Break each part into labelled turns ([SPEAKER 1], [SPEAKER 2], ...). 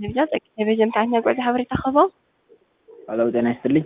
[SPEAKER 1] ቴሌቪዛ ቴሌቪዥን ምክንያት ጉዕዞ ሓበሬታ ኸቦ
[SPEAKER 2] ሄሎ ጤና ይስጥልኝ።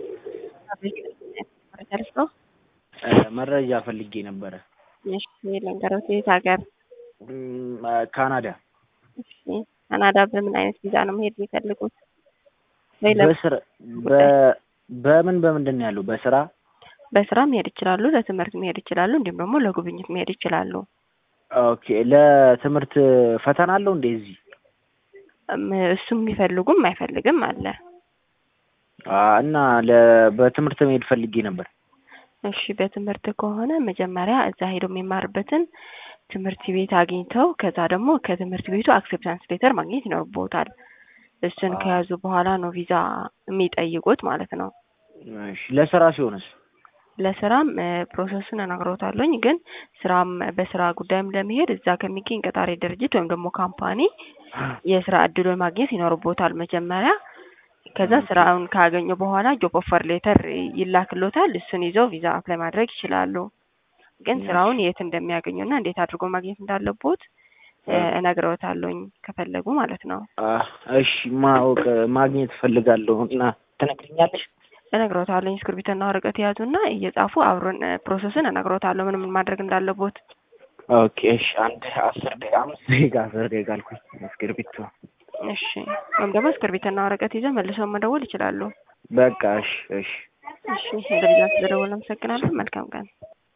[SPEAKER 1] መረጃ
[SPEAKER 2] መረጃ ፈልጌ ነበረ።
[SPEAKER 1] እሺ ልንገሮት፣ የት ሀገር?
[SPEAKER 2] እም፣ ካናዳ
[SPEAKER 1] እሺ ካናዳ በምን አይነት ቪዛ ነው መሄድ የሚፈልጉት? ወይ ለ-
[SPEAKER 2] በስራ በ- በምን በምንድን ነው ያለው? በስራ
[SPEAKER 1] በስራ መሄድ ይችላሉ፣ ለትምህርት መሄድ ይችላሉ፣ እንዲሁም ደግሞ ለጉብኝት መሄድ ይችላሉ።
[SPEAKER 2] ኦኬ። ለትምህርት ፈተና አለው እንዴ እዚህ?
[SPEAKER 1] እም፣ እሱም የሚፈልጉም አይፈልግም አለ።
[SPEAKER 2] አ፣ እና ለ- በትምህርት መሄድ ፈልጌ ነበር።
[SPEAKER 1] እሺ በትምህርት ከሆነ መጀመሪያ እዛ ሄደው የሚማርበትን ትምህርት ቤት አግኝተው ከዛ ደግሞ ከትምህርት ቤቱ አክሴፕታንስ ሌተር ማግኘት ይኖርቦታል። እሱን
[SPEAKER 2] አዎ።
[SPEAKER 1] ከያዙ በኋላ ነው ቪዛ የሚጠይቁት ማለት ነው።
[SPEAKER 2] እሺ ለስራ ሲሆንስ?
[SPEAKER 1] ለስራም እ፣ ፕሮሰሱን እነግሮታለሁኝ ግን ስራም በስራ ጉዳይም ለመሄድ እዛ ከሚገኝ ቀጣሪ ድርጅት ወይም ደግሞ ካምፓኒ የስራ እድሉን ማግኘት ይኖርቦታል መጀመሪያ። ከዛ
[SPEAKER 2] ኦኬ።
[SPEAKER 1] ስራውን ካገኙ በኋላ ጆብ ኦፈር ሌተር ይላክሎታል። እሱን ይዘው ቪዛ አፕላይ ማድረግ ይችላሉ። ግን
[SPEAKER 2] እሺ።
[SPEAKER 1] ስራውን የት እንደሚያገኙና እንዴት አድርጎ ማግኘት እንዳለቦት እ፣
[SPEAKER 2] ኦኬ።
[SPEAKER 1] እነግረውታለሁኝ ከፈለጉ ማለት ነው።
[SPEAKER 2] አ፣ እሺ ማወቅ ማግኘት እፈልጋለሁ እና ትነግሪኛለሽ?
[SPEAKER 1] እነግረውታለሁኝ እስክርቢቶና ወረቀት የያዙና እየጻፉ አብሮን እ፣ ፕሮሰሱን እነግረውታለሁ ምን ምን ማድረግ እንዳለቦት።
[SPEAKER 2] ኦኬ። እሺ አንድ አስር ደቂቃ አምስት ደቂቃ አስር ደቂቃ አልኩኝ። እስክርቢቶ
[SPEAKER 1] እሺ ወይም ደግሞ እስክርቢቶና ወረቀት ይዘው መልሰው መደወል ይችላሉ።
[SPEAKER 2] በቃ እሺ እሺ
[SPEAKER 1] እሺ ለልጃት ስለደወልን አመሰግናለሁ። መልካም ቀን።